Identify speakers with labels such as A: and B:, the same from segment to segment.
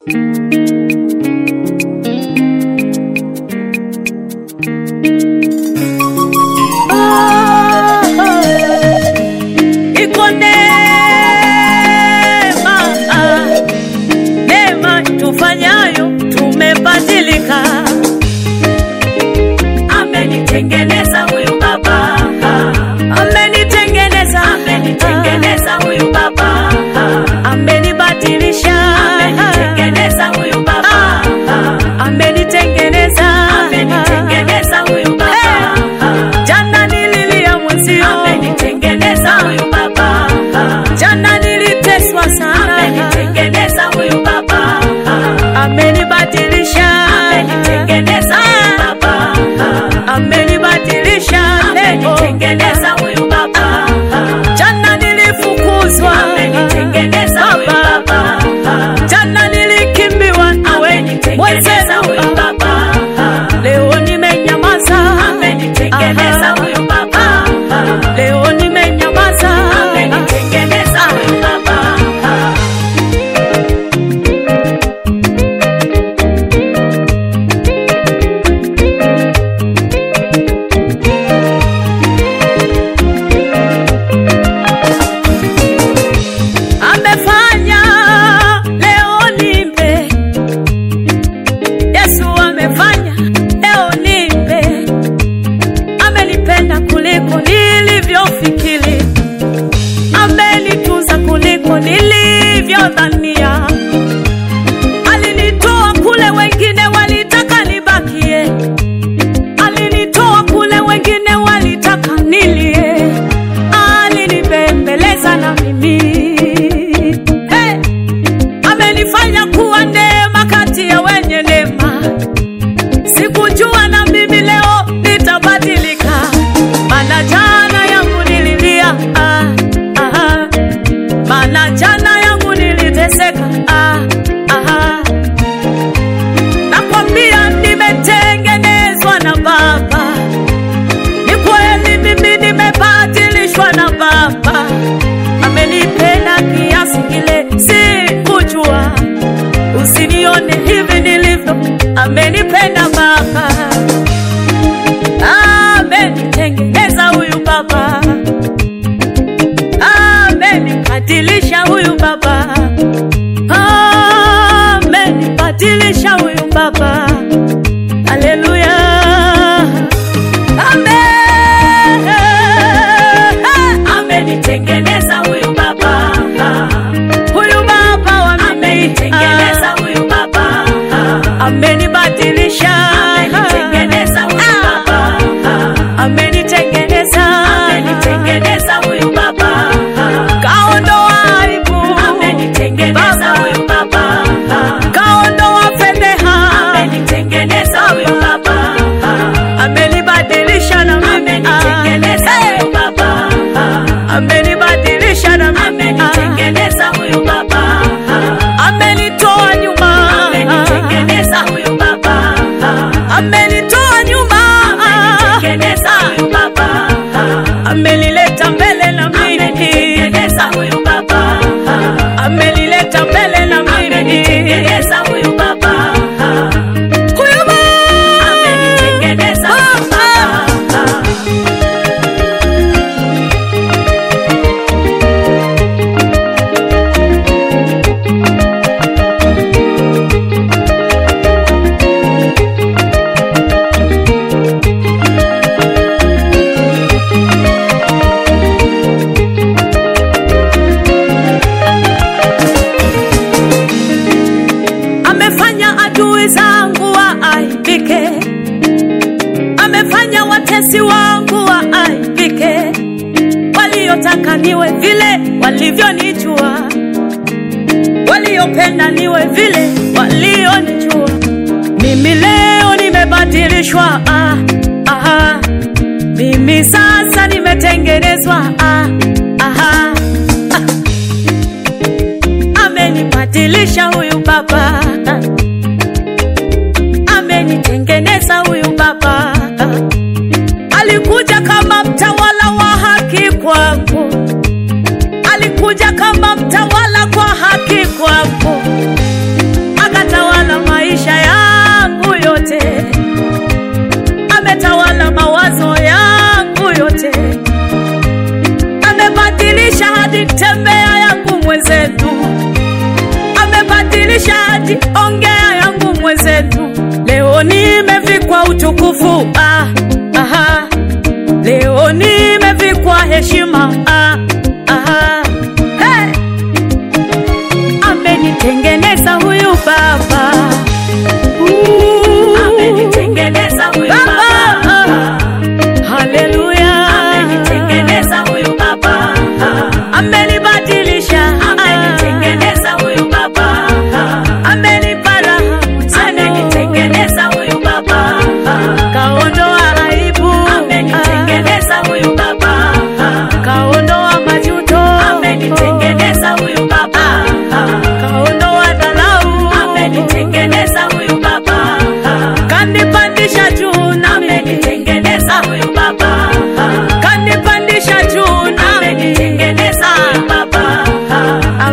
A: Iko neema, neema tufanyayo tumebadilika.
B: Amenitengeneza huyu baba,
A: Amenitengeneza,
B: amenitengeneza huyu baba,
A: amenibadilisha,
B: amenitengeneza huyu baba,
A: amenitengeneza,
B: amenitengeneza huyu baba,
A: Jana nililia mwenzio,
B: amenitengeneza huyu baba,
A: jana niliteswa sana,
B: amenitengeneza huyu baba,
A: amenibadilisha,
B: amenitengeneza huyu baba,
A: amenibadilisha leo.
B: amenitengeneza huyu baba,
A: Jana nilifukuzwa,
B: amenitengeneza huyu baba,
A: jana nilikimbiwa nawe
B: amenitengeneza huyu
A: mwenzenu,
B: baba,
A: leo nimenyamaza,
B: amenitengeneza huyu baba,
A: leo nimenyamaza,
B: amenitengeneza huyu baba.
A: amefanya leo nimbe, Yesu amefanya leo nimbe, amenipenda kuliko nilivyofikiri, amenitunza kuliko nilivyodhania, alinitoa kule wengine walitaka nibakie, alinitoa kule wengine walitaka nilie, alinibembeleza na mimi hey! amenifanya kuwa neema kati ya wenye neema. Sikujua na mimi leo nitabadilika, maana jana yangu nililia, ah, ah, maana jana yangu niliteseka, ah, ah, nakwambia nimetengenezwa na Baba. Ni kweli mimi nimebadilishwa na Baba, amenipenda kiasi kile sikujua. Usinione hivi nilivyo, amenipenda Baba, amenitengeneza huyu Baba, amenibadilisha huyu Baba, amenibadilisha huyu Baba. Haleluya, amen.
B: Amenitengeneza huyu baba,
A: Huyu Baba wa mimi
B: amenitengeneza huyu baba,
A: amenibadilisha,
B: amenitengeneza huyu baba,
A: amenitengeneza,
B: amenitengeneza huyu baba,
A: kaondoa aibu,
B: amenitengeneza huyu baba,
A: kaondoa fedheha,
B: amenitengeneza huyu baba,
A: amenibadilisha na mimi,
B: amenitengeneza huyu baba,
A: amenibadilisha na mimi,
B: amenitengeneza huyu baba,
A: amenitoa nyuma,
B: amenitengeneza huyu baba,
A: amenitoa nyuma,
B: amenitengeneza huyu baba,
A: amenileta mbele na mimi,
B: amenitengeneza huyu baba,
A: amenileta mbele na mimi,
B: amenitengeneza huyu baba,
A: huyu Baba
B: amenitengeneza huyu baba.
A: amefanya adui zangu waaibike, amefanya watesi wangu waaibike, waliotaka niwe vile walivyonijua, waliopenda niwe vile walionijua. Mimi leo nimebadilishwa, ah, ah, mimi sasa nimetengenezwa, ah, ah, ah. amenibadilisha huyu baba, amenitengeneza huyu baba. Alikuja kama mtawala wa haki kwangu, alikuja kama mtawala kwa haki kwangu, tembea yangu mwenzetu, amebadilisha hadi ongea yangu mwenzetu. Leo nimevikwa utukufu ah, aha. Leo nimevikwa heshima ah, aha. Hey! Amenitengeneza huyu baba Uh,
B: Amenitengeneza huyu baba.
A: Haleluya,
B: Amenitengeneza huyu baba.
A: amenibadilisha,
B: Amenitengeneza huyu baba.
A: amenipa raha tena,
B: Amenitengeneza huyu baba.
A: kaondoa aibu,
B: Amenitengeneza huyu baba.
A: kaondoa majuto,
B: Amenitengeneza huyu baba.
A: kaondoa dhalau,
B: Amenitengeneza huyu baba.
A: kanipandisha juu nami,
B: Amenitengeneza huyu baba.
A: kanipandisha juu nami,
B: Amenitengeneza huyu baba.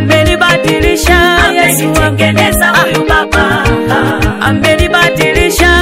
A: amenibadilisha Yesu wangu,
B: Amenitengeneza huyu baba.
A: amenibadilisha